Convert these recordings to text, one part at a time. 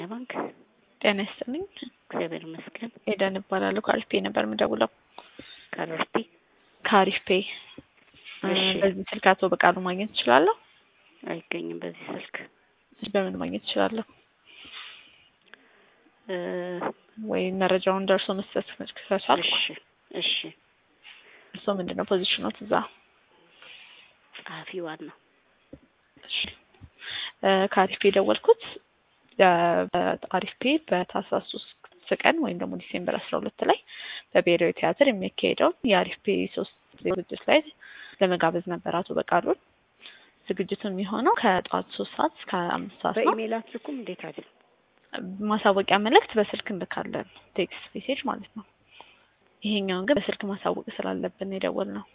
ባንክ። ጤና ይስጥልኝ። እግዚአብሔር ይመስገን። ኤደን እባላለሁ። ከአሪፍ ፔ ነበር የምደውለው። ካለስቲ ከአሪፍ ፔ እሺ። በዚህ ስልክ አቶ በቃሉ ማግኘት እችላለሁ? አይገኝም በዚህ ስልክ በምን ማግኘት እችላለሁ? እ፣ ወይ መረጃውን ደርሶ መስጠት ከቻልኩ። እሺ እሺ። እርስዎ ምንድን ነው ፖዚሽኖት እዛ? ጸሐፊ ዋና እሺ። እ፣ ከአሪፍ ፔ የደወልኩት በአሪፍ ፔ በታህሳስ ሶስት ቀን ወይም ደግሞ ዲሴምበር አስራ ሁለት ላይ በብሔራዊ ቲያትር የሚካሄደውን የአሪፍ ፔ ሶስት ዝግጅት ላይ ለመጋበዝ ነበር አቶ በቃሉን። ዝግጅቱ የሚሆነው ከጠዋት ሶስት ሰዓት እስከ አምስት ሰዓት ነው። በኢሜይል አትልኩም እንዴት አለ? ማሳወቂያ መልእክት በስልክ እንልካለን፣ ቴክስት ሜሴጅ ማለት ነው። ይሄኛውን ግን በስልክ ማሳወቅ ስላለብን የደወል ነው።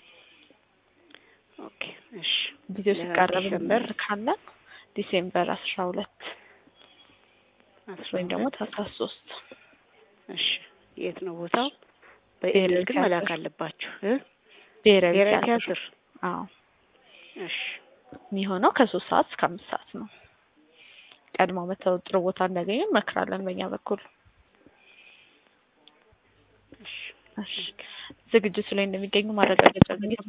ኦኬ እሺ። ጊዜው ሲቃረብ ለዲሴምበር እንልካለን። ዲሴምበር አስራ ሁለት አስራ ወይም ደግሞ ሁለት ታህሳስ ሶስት እሺ። የት ነው ቦታው? በኢሜይል ግን ቲያትር። መላክ አለባችሁ እ ብሔራዊ ብሔራዊ ቲያትር ቲያትር። አዎ እሺ የሚሆነው ከሶስት ሰዓት እስከ አምስት ሰዓት ነው። ቀድሞ መተው ጥሩ ቦታ እንዲያገኙ እንመክራለን በእኛ በኩል። እሺ። እሺ ዝግጅቱ ላይ እንደሚገኙ ማረጋገጫ